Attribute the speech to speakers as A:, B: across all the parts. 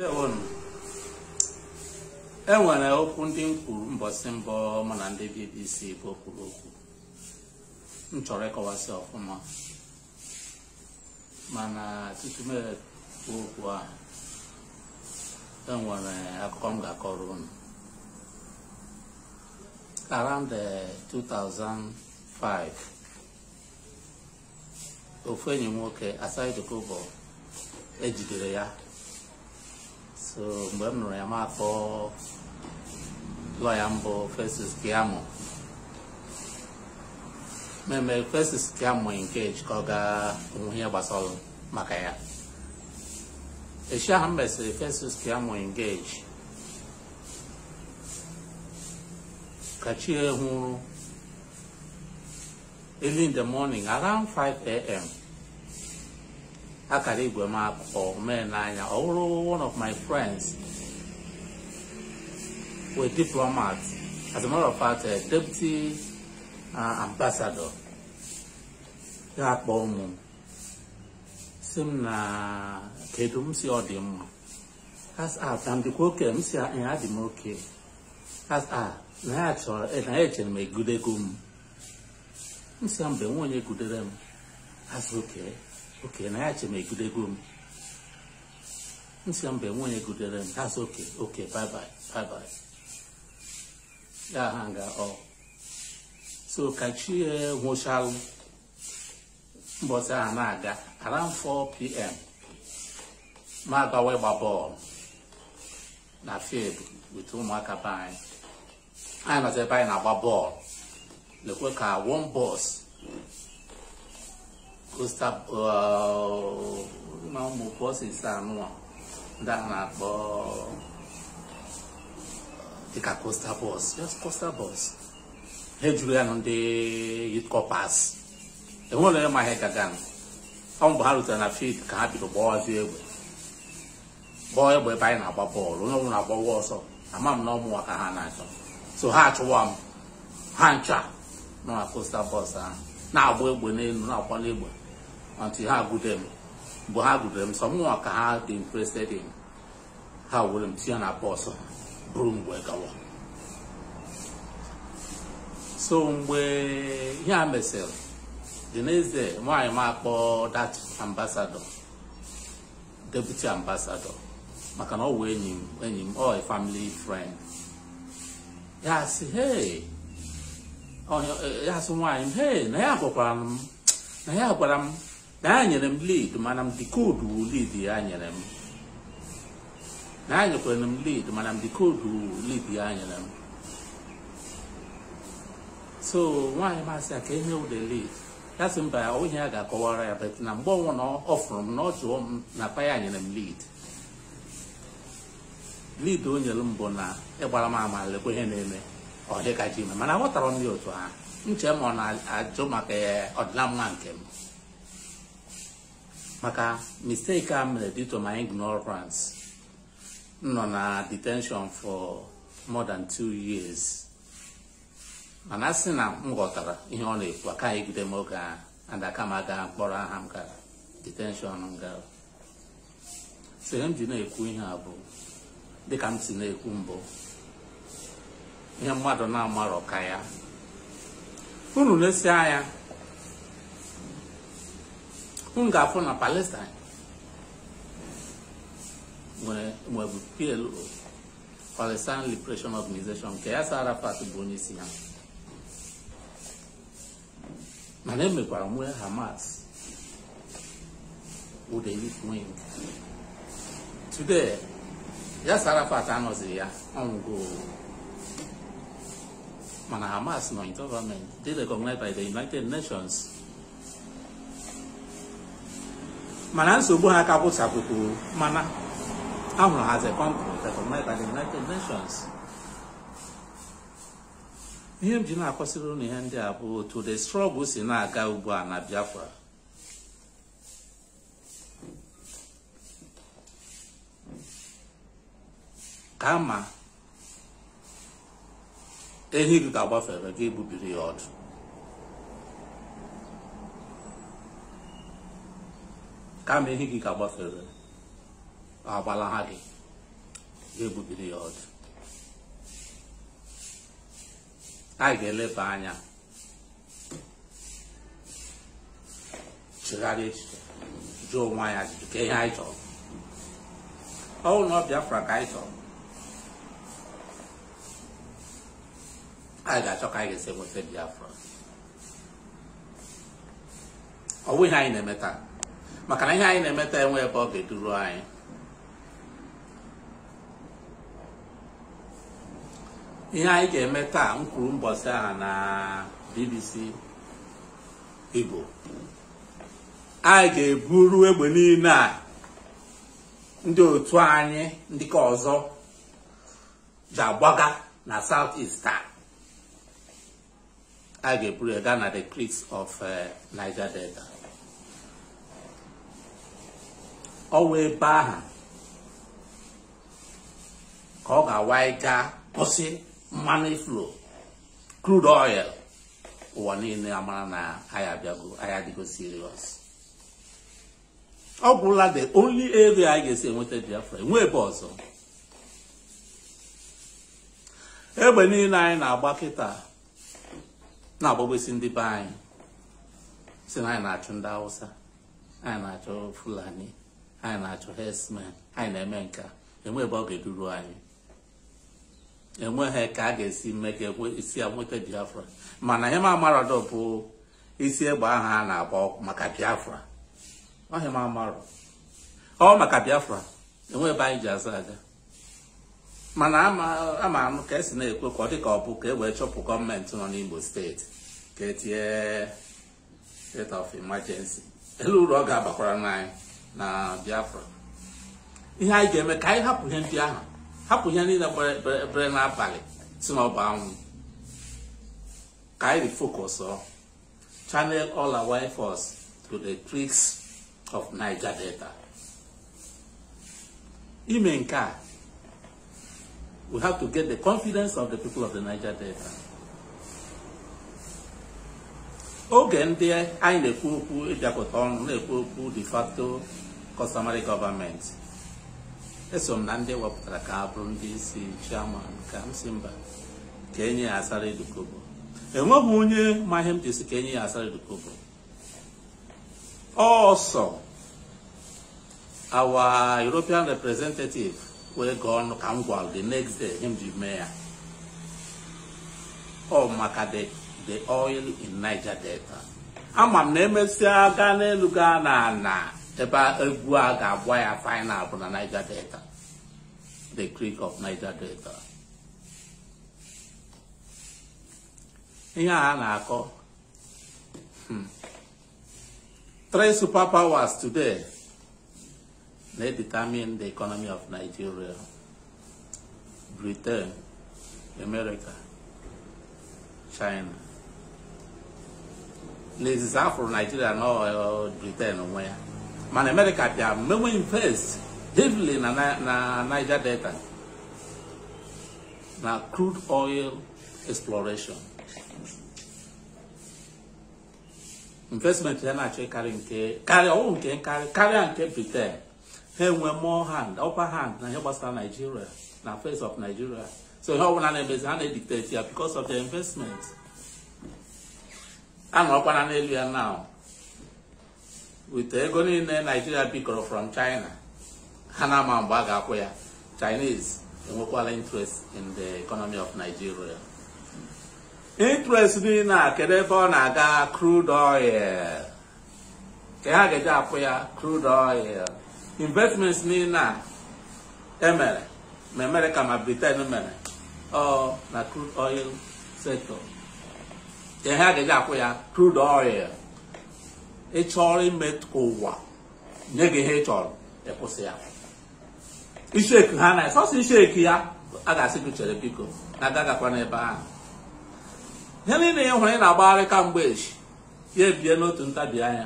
A: Ndewonu. e nwere okwu ndị m kwuru mbọsị mbọ mụ na ndị BBC bụ kwuru okwu m chọrọ ịkọwasị ọfụma mana tutu m ekwu okwu a e nwere akụkọ m ga-akọrọ unu around the 2005 ofu enyi m nwoke Asai Kobo ejidere ya so mgbe m nụrụ ya ma akpọ lọya mbụ Festus Keyamo mmemme Festus Keyamo engage ka ọ gaa onwe ihe gbasara maka ya echi ahụ m mesịrị Festus Keyamo engage ka chi hụrụ early in the morning around 5 a.m. akara igwe m akpọ mee n'anya ọ bụrụ one of my friends were diplomat as a matter of fact a deputy uh, ambassador ya akpọ ụmụ si m na kedu m si ọ dị mma as a ka m dịkwa oke m si ya dị m oke as a na ya chọrọ na ya echere m egudego m m si ya mgbe nwa onye gudere m as oke oke na ya che m egudego m m si ya mgbe nwa onye gudere m as oke oke bye bye bye bye ya ha nga ọ so ka chi nwụchalụ mbọsị ahụ na-aga around 4 pm ma agawa ịgba bọọlụ na field with ụmụaka be anyị anyị nọzi ebe anyị na-agba bọọlụ lekwe ka one bus costa na ụmụ bọsis anụọ ndị a na-akpọ dịka costa bus just costa bus ha ejuru ya na ndị youth corpers enwere onye ma ihe gaga ọ mgbe ha rutere na field ka ha bido gbawazi egbe gbaa egbe ebe anyị na-agba bọọlụ onye ọbụla agbawa ọsọ ama m na ọmụwa ka ha na-achọ so ha achụwa m ha ncha nọ na costa bus ahụ na-agba egbe n'elu na-akwala egbe until ha gude m mgbe ha gudere m sọ mụnwa ka ha dị interested in ha were m tinye na bọs buru mgbe gawa so mgbe ihe a mesịrị dị n'eze nwaanyị m akpọ that ambassador deputy ambassador maka na ọ wụ enyi m enyi m ọ a family friend ya sị hey ya sị nwaanyị m hey na ya gwakwara m na ya gwara m na ya nyere m lead mana m dikodu lead ya nyere m na ya nyekwara m lead mana m dikodu lead ya nyere m so nwaanyị masị ya ka ihe ụda lead ya sị mba ya ihe ya ga-akọwara ya bet na mgbe ọnwụ na ọ fụrụ m na ọ jụọ m na pa ya nyere m lead lead o nyere m bụ na ịgbara m ama lekwa ihe na-eme ọ dịka ji ime mana aghọtara m ya otu ha nche m ọ na-ajụ maka ọdịna mma nke m maka mistake a mere due to my ignorance m nọ na detention for more than two years mana a sị na m ghọtara ihe ọ na-ekwu aka egide m oge ahụ and aka m aga mkpọrọ aha m gara detention m gara so ihe m ji na-ekwu ihe a bụ dịka m si na-ekwu mbụ ihe mmadụ na-amarọ ka ya unu na-esi anya unu ga-afụ na Palestine nwebu PLO Palestine Liberation Organization nke Yasser Arafat bụ onye isi ha mana emekwara nwee Hamas with a youth wing today Yasser Arafat anọzighị ya ọnwụgo mana Hamas nọ in government dị recognized by the United Nations mana nsogbu ha ka gwụchapụkwụ mana ahụrụ ha as a country recognized by the United Nations ihe m ji na-akọsịrị ụnụ ihe ndị a bụ otu the struggle si na-aga ugbu a na Biafra kama ehi gị ga-agbafere gị egbubiri ya ọdụ kama ehi gị ga-agbafere agbala ha gị ga-egbubiri ya ọdụ anyị ga-eleba anya chegharịa echiche jụọ onwe anyị ajụjụ ka ihe anyị chọrọ ọ bụrụ na ọ Biafra ka anyị chọrọ anyị ga-achọ ka anyị ga-esi enweta Biafra ọ bụ ihe anyị na-eme taa maka na ihe anyị na-eme taa enwe ebe ọ ga-eduru anyị ihe anyị ga-eme taa m kwuru mbọsị ahụ na BBC Igbo anyị ga-eburu egbe niile a ndị otu anyị ndị ka ọzọ ji agbaga na South East taa a ga-eburu ya gaa na the creeks of Niger Delta ọ wụ ebe ahụ ka ọ ga-awa gaa kwụsị mmanụ iflo crude oil ụwa niile amara na anyị abịago anyị adịgo serious ọ gwụla the only area anyị ga-esi enweta Biafra enwe ebe ọzọ egbe niile anyị na-agba kịta na-agbagbesi ndị be anyị si na anyị na-achụ ndị Hausa anyị na-achọ Fulani anyị na-achọ herdsmen anyị na-eme nka enwe ebe ọ ga-eduru anyị enweghị ka a ga-esi mee ka isi ya nweta Biafra mana ihe ma amaradọ bụ isi egbe ahụ a na-agba maka Biafra ọhịa m amarụ ọ maka Biafra enwe ebe anyị ji azụ aga mana ama anụ ka esi na-ekwe ka ọ dị ka ọ bụ ka e wee chọpụ gọọmenti nọ n'Imo steeti ka etinye state of emergency elu uru ọ ga-abakwara n'anyị na Biafra ihe anyị ga-eme ka anyị hapụ ihe ndị ahụ hapụ ihe niile bere n'abalị si n'ọba anwụ ka anyị refocus ọ channel all our efforts to the creeks of Niger Delta ime nke a we have to get the confidence of the people of the Niger Delta oge ndị anyị na-ekwu okwu ịbịakọta ọnụ na-ekwu okwu de facto customary government eso m na ndị wepụtara ka ha bụrụ ndị isi chairman ka m si mba ka enye ya asara edukobo enweghị onye ma ihe m ji si ka enye ya asara edukobo ọsọ our European representative wee gaa ọnụ ka m gwara the next day him ji mee ya ọ maka the the oil in Niger Delta ama m na emesịa gaa n'elu gaa na ana ebe egwu a ga-agba ya final bụ na Niger Delta the creek of Niger Delta ihe a na-akọ three superpowers today na-determine the economy of Nigeria Britain America China n'ezizi afụrụ Nigeria na Britain onwe ya mana America bịa mewe invest heavily na na Niger Delta na crude oil exploration investment ya na-achọ ịkarị nke karịa ọwụ nke nkarị karịa nke Britain ha enwe more hand upper hand na ihe gbasara Nigeria na face of Nigeria so ihe ọbụla na-emezi ha na-edictate ya because of the investment a nọrọkwana n'elu ya now with ego niile Nigeria bikọrọ from China ha na-ama mgbe a ga-akwụ ya Chinese enwekwala interest in the economy of Nigeria interest niile a kedu ebe ọ na-aga crude oil ka ha ga-eji akwụ ya crude oil investments niile a emere ma America ma Britain mere ọ na crude oil sector ka ha ga-eji akwụ ya crude oil ị chọrọ ime ka ụwa nye gị ihe ị chọrọ ịkwụsị ya isheki ha na sọsọ isheki ya a ga-asị gị chere biko na agagakwa n'ebe ahụ ihe niile ya hụrụ ị na-agbagharị kamgbe echi ya ebie n'otu ntabi anya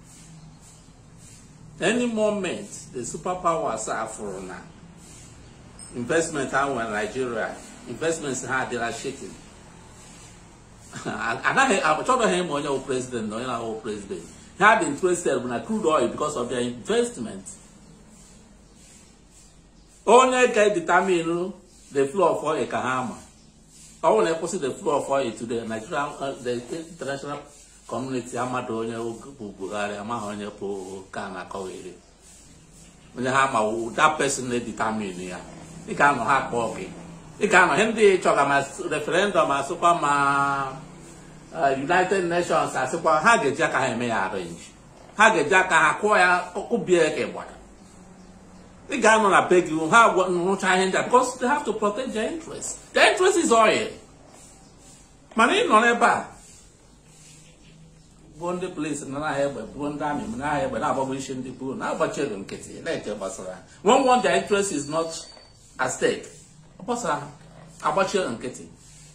A: any moment the superpowers a fụrụ na investment ha nwere Nigeria investments ha adịla shaking anaghị achọghị ịma onye bụ president na onye na-ahụ president ha dị interested bụ na crude oil because of their investment onye ga-determine the flow of oil ka ha ma ọ bụrụ na ịkwụsị the flow of oil to the Nigerian uh, the international community amadụ onye bụ Buhari amaghị onye bụ ka na-akọghịrị onye ha ma that person na-determine ya ị ga-anọ ha kpọọ gị ị ga-anọ ihe ndị chọga ma referendum asịkwa ma United Nations asịkwa ha ga-eji aka ha eme ya arrange ha ga-eji aka ha kụọ ya kụbie ka ịgbara ị ga-anọ na be gị ha rụcha ihe ndị a because they have to protect their interest their interest is oil mana ị nọ n'ebe a bụ ndị polisi na n'ahịa egbe bụ ndị amị m n'ahịa egbe na-agbagbo isi ndị kwuru na-agbachighị nkịtị na-eche gbasara when one their interest is not at stake ọ gbasara agbachighị nkịtị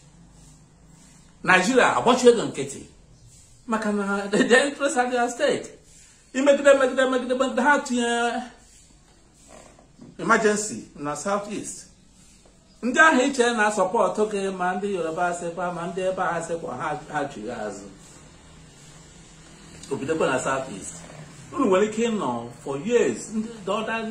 A: Nigeria agbachighị nkịtị maka na their interest are at stake imegide megide megide megide ha tinye emergency na south east ndị ahụ iche na sọpọtụ gị ma ndị yoruba asịkwa ma ndị ebe a asịkwa ha chiri azụ obidokwa na south east unu nwere ike ịnọ for years ndị the other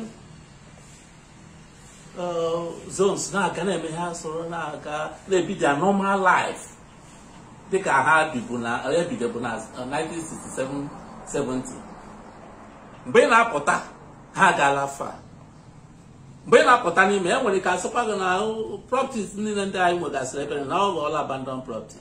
A: zones na-aga na-eme ha soro na-aga na-ebi their normal life dịka ha bibu na ebidobu na 1967 70 mgbe ị na-apụta ha agaala fa mgbe ị na-apụta n'ime e nwere ike asịkwa gị na properties niile ndị anyị nwegasịrị ebe na ọ ghọọla abandon property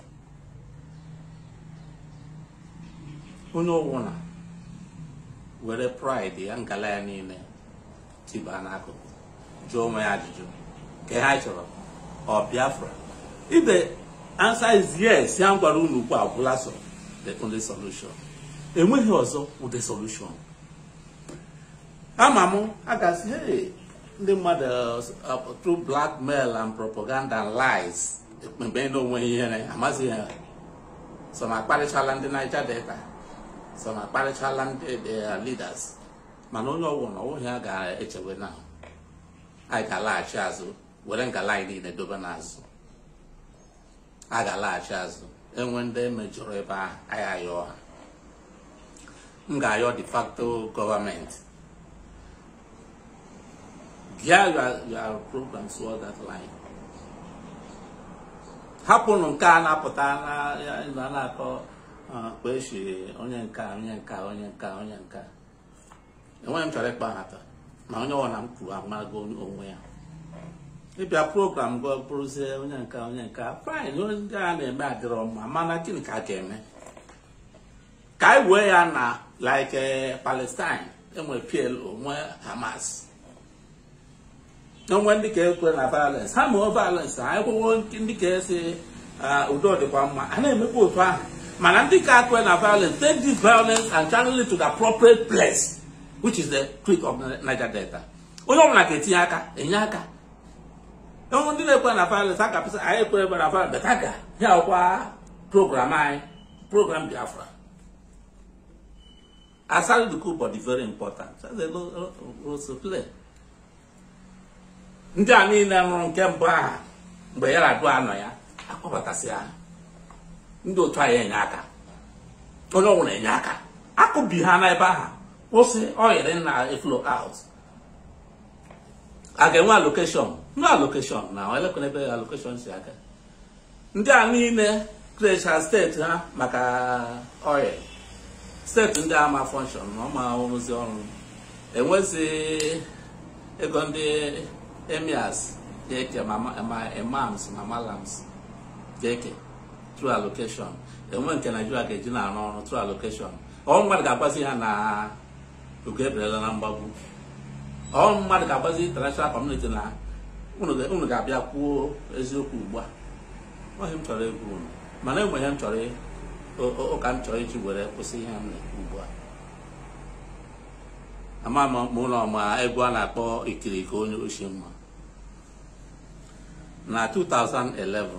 A: onye ọbụla were pride ya ngala ya niile tiba n'akụkụ jụọ onwe ya ajụjụ ka ha chọrọ ọ Biafra if the answer is yes ya gwara unu ugbu a gwụla so the only solution enweghị ọzọ wụ the solution ama m a ga-asị hey ndị mmadụ through blackmail and propaganda and lies mgbe na onwe ihere amaghị ha so na akparịchala ndị Niger Delta so na akparịchala ndị leaders mana onye ọwụ na ọwụghị a ga-echewe na anyị ga-alaghachi azụ were ngala anyị niile dobe n'azụ a ga-alaghachi azụ enwe ndị mejọrọ ebe ahụ anyị ayọ ha m ga-ayọ de facto gọọmenti gear your, your program toward that line hapụnụ nke a na-apụta na na-akọ kpeshi onye nka onye nka onye nka onye nka enweghị m chọrọ ịkpa nhata ma onye ọwụ na m kwuru amago onwe ya ịbịa program gụ bụrụzie onye nka onye nka fine onye ndị a na-eme adịrọ mma mana gịnị ka a ga-eme ka anyị wee ya na like Palestine enwere PLO nwee Hamas onwe ndị ka ekwe na violence ha mee violence ha ekwewo ndị ka esi udo dịkwa mma a na-emekwa otu ahụ mana ndị ka ekwe na violence take this violence and channel it to the appropriate place which is the creek of Niger Delta onye ọbụla ga-etinye aka enye aka enwe ndị na-ekwe na violence a ga-apụsị anyị ekwe ebe na violence beta ga ya ọkwa program anyị program Biafra aside the coup but very important that's a role to play ndị a niile nụrụ nke mbụ aha mgbe ya na-adụ anọ ya akpọbatasị ha ndị otu anyị enye aka onye ọbụla enye aka akụbi ha n'ebe aha kwụsị oyiri na eflo out a ga-enwe allocation no allocation na elekwana ebe allocation si aga ndị a niile krecha steeti ha maka oil steeti ndị ama function na ọma rụzi ọrụ enwezi ego ndị emirs ga-eke ma imams ma malams ga-eke through allocation enwe nke Nigeria ga-eji na-arụ ọrụ through allocation ọrụ mmadụ ga-agbazi ha na oge eberela na mgbagbu ọrụ mmadụ ga-agbazi international community na unu ga-abịa kwuo eziokwu ugbu a ọhị m chọrọ egwu unu mana enwe ihe m chọrọ ụka m chọrọ iji were kwụsị ihe m na-ekwu ugbu a ama m ụlọ ma egwu a na-akpọ ikirike onye oshi mma na 2011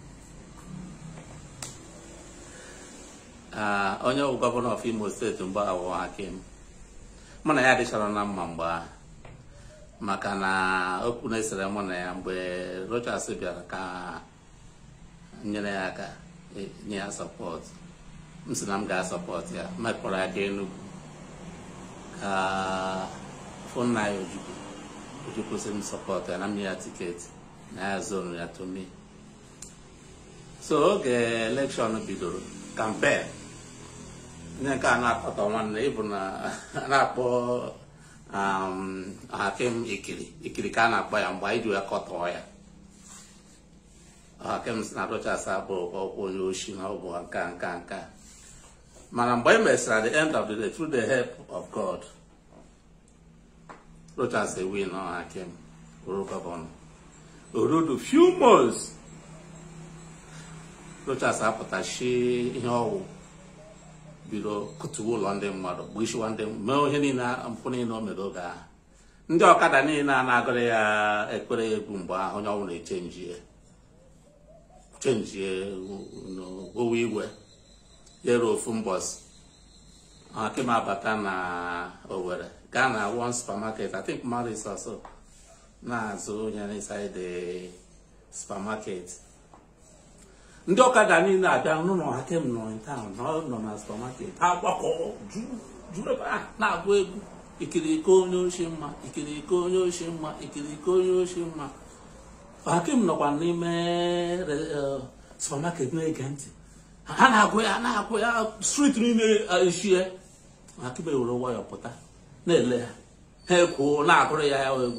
A: onye bụ gọvanọ of Imo steeti mgbe awụ Hakim mụ na ya adịchara na mma mgbe ahụ maka na okwu na-esere mụ na ya mgbe Rochas bịara ka nyere ya aka nye ya sọpọtụ m sị na m ga-asọpọtụ ya mekpọrọ ya ka Enugu ka fụnna ya Ojukwu oji kwụsị m sọpọt ya na m nye ya tiketi na ya zonu ya to me so oge elekshọn bidoro kampen onye nke a na-akọtọ nwanne ịbụ na a na-akpọ um, hakim ikiri ikiri ka a na-akpọ ya mgbe anyị ji ya kọtọọ ya hakim si na Rochas abụ ọkwa onye oshi na ọ bụ nka nka nka mana mgbe e mesịrị at the end of the day through the help of God Rochas ewin ọ hakim bụrụ gọvanọ orudu few months Rochas apụtachi ihe ọwụ bido kụtuwe ụlọ ndị mmadụ gbisiwa ndị mee ihe niile mpụ niile o mere oge ahụ ndị ọkada niile a na-agụrụ ya ekpere egwu mgbe ahụ onye ọbụla echenjie chenjie owe igwe yere ofu mbọsị hakim abata na Owerri gaa na one supermarket I think Maris also na-azụ ihe inside the supermarket ndị ọkada niile abịa n'ụlọ hakim nọ in town na ọ nọ na supermarket ha gbakọ juru ebe ahụ na-agụ egwu ikiriko onye oshi mma ikiriko onye oshi mma ikiriko onye oshi mma hakim nọkwa n'ime supermarket na-ege ntị ha na-agụ ya na-agụ ya street niile eshie hakim ewere nwayọ pụta na-ele ha ha ekwuo na-agụrụ ya ya egwu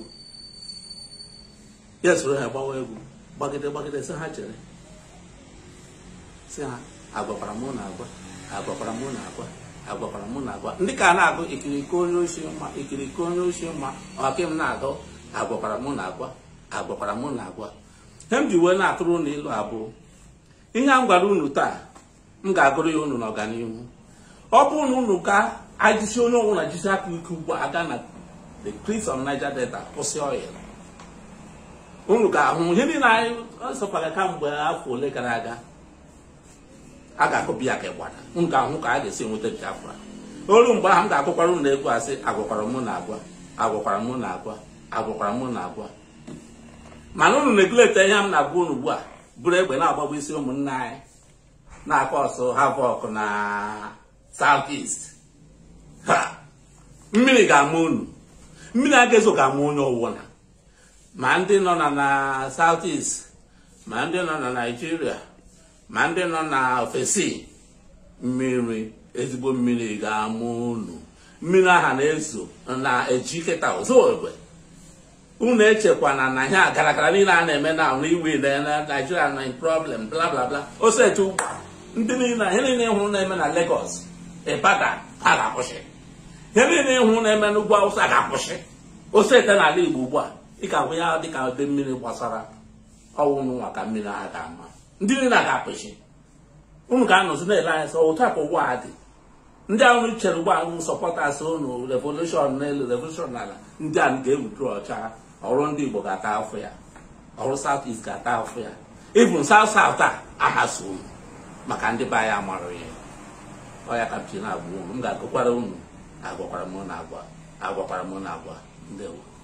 A: ya soro ha gbawa egwu gbagide gbagide sị ha chere si ha agwakwara mụ na agwa agwakwara mụ na agwa agwakwara mụ na agwa ndị ka na-agụ ikiriko onye oshi mma ikiriko onye oshi mma ọhakim na-agụ agwakwara mụ na agwa agwakwara mụ na agwa ihe m ji wee na-atụrụ unu ilu abụọ ihe a m gwara unu taa m ga-agụrụ ya unu n'ọganihu ọ bụrụ na unu ka ajisi onye ọbụla jisi aka ike ugbu a aga na the cliffs of Niger Delta kwụsị ọya unu ga-ahụ ihe niile anyị sọkwara kamgbe afọ ole gara aga a ga-akụbi ya ka ịgbada m ga-ahụ ka a ga-esi enweta Biafra olu mgbe ahụ m ga-agụkwara unu egwu asị agwakwara mụ na agwa agwakwara mụ na agwa agwakwara mụ na agwa mana unu neglect ihe m na-agwa unu ugbu a bụrụ egbe na-agbagbu isi ụmụnne anyị na-akọ ọsọ havok na south east ha mmiri ga-ama unu mmiri agaezo ga-ama onye ọwụla ma ndị nọ na na south east ma ndị nọ na Nigeria ma ndị nọ na ofesi mmiri ezigbo mmiri ga-ama unu mmiri aha na-ezo na-eji kịta ụzọ egbe unu echekwana na ihe agarakara niile a na-eme na ahụ iwe na Nigeria na problem bla bla bla osetu ndị niile ihe niile ịhụrụ na-eme na Lagos Ibadan ha ga-akwụsị ihe niile ịhụrụ na-eme n'ugwu Awụsa ga-akwụsị osete n'ala Igbo ugbu a ị ga-ahụ ya dịka ebe mmiri gbasara ọnwụ nwa ka mmiri ahụ ga-ama ndị niile ga-apụchi unu ga-anọzi na-ele anya sọ otu a ka ụwa a dị ndị ahụ chere ugbu ahụ sọpọtas unu revolushọn n'elu revolushọn n'ala ndị a ga-ewutu ọcha ọrụ ndị Igbo ga-ata afọ ya ọrụ South East ga-ata afọ ya ịbụ South South a ahaso unu maka ndị be anyị amarụ ya ọ ya ka m ji na-agwa unu m ga-agụkwara unu agwakwara m na agwa agwakwara m na agwa ndewo